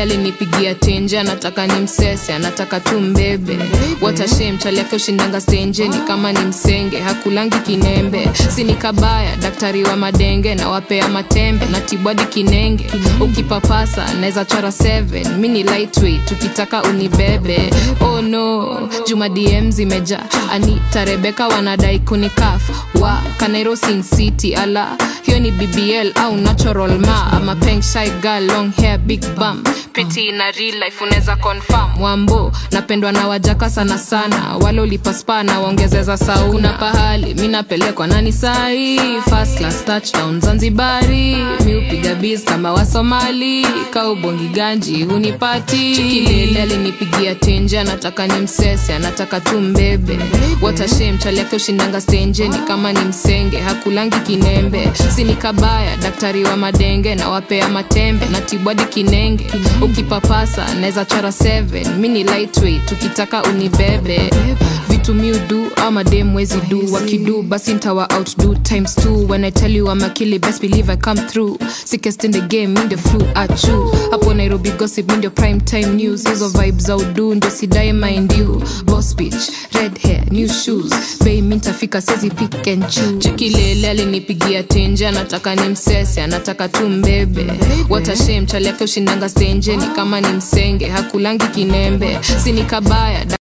alinipigia tenje anataka ni msese anataka tu mbebe watashem chali yake ushindanga stenjeni kama ni msenge hakulangi kinembe sini kabaya daktari wa madenge na wapea matembe na tibwadi kinenge ukipapasa naweza chora 7 mi ni lightweight ukitaka unibebe oh no juma dm zimeja anita rebeka wanadai kunikaf wa kanairo sin city ala hiyo ni bbl au natural ma ama peng shy girl long hair big bum piti na real life unaweza confirm wambo napendwa na wajaka sana sana wale ulipaspa na waongezeza sauna kuna pahali mi napelekwa nani sahi first class touchdown zanzibari mi upiga biz kama wasomali kaubongi ganji hunipati chikilele alinipigia tenje anataka ni msese anataka tu mbebe watashem chali yake ushindanga stenjeni kama ni msenge hakulangi kinembe sini kabaya daktari wa madenge na wapea matembe na tibwadi kinenge ukipapasa naweza chora 7 mi ni lightweight ukitaka unibebe vitu miudu ama dem wezi du wakidu basi ntawa outdo times two when i tell you I'm a killer best believe i come through sickest in the game mi ndio flu achu hapo nairobi gossip mi ndio prime time news hizo vibes za udu ndio sidae mind you boss bitch red hair new shoes bei mi ntafika sezi pick and choose chikilele alinipigia tenje anataka ni msese anataka tu mbebe watashem chali yake ushindanga stenjeni kama ni msenge hakulangi kinembe sini kabaya